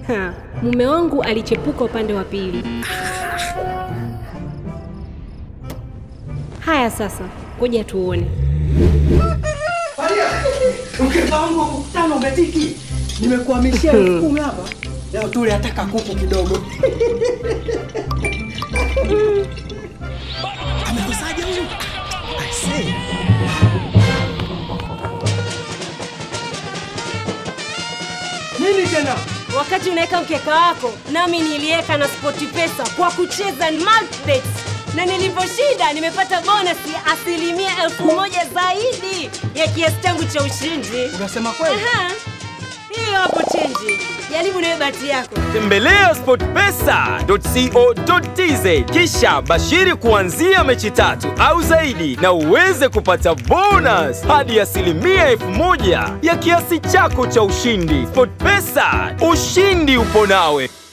Ha, mume wangu alichepuka upande wa pili. Haya sasa, ngoja tuone. Mke wangu mkutano umetiki. Nimekuhamishia elfu kumi hapa. Leo tule ataka kuku kidogo. Amekosaje huyu? I say. Nini tena? Wakati unaweka mkeka wako, nami niliweka na SportPesa kwa kucheza multibet, na niliposhinda nimepata bonus ya asilimia elfu moja zaidi ya kiasi changu cha ushindi. Unasema kweli? Aha, hiyo hapo chenji. Jaribu nawe bahati yako. Tembelea sportpesa.co.tz kisha bashiri kuanzia mechi tatu au zaidi na uweze kupata bonus hadi asilimia elfu moja ya kiasi chako cha ushindi. SportPesa, ushindi upo nawe.